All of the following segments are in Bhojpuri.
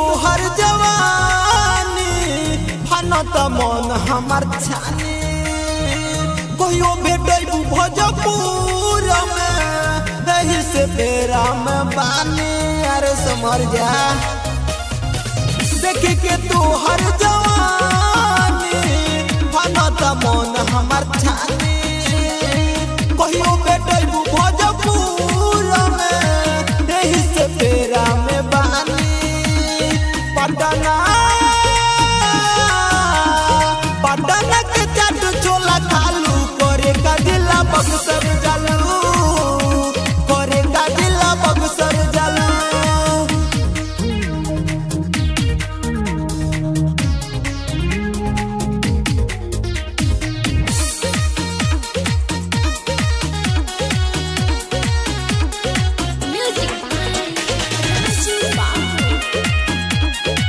तोहर जवानी फनत मन हमर छानी कहियो भेटैबू भोजपुर में एही से बेरा में बानी अरे समर जा देख के तोहर जवानी फनत मन हमर छानी कहियो भेटैबू भोजपुर में एही से बेरा में बानी पटना पटना के चाट छोला खालू करे का दिला बक्सर जालू करे का दिला बक्सर जालू Music by Chupa.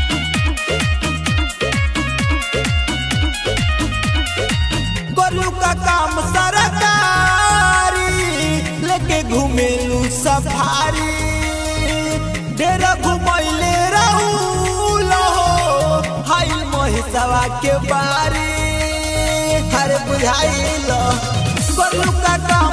गोलू का काम सरकारी लेके घूमेलू सफारी डेरा घुमैले रहूल हो हाई महिसवा के बारी हर बुझाइल गोलू का काम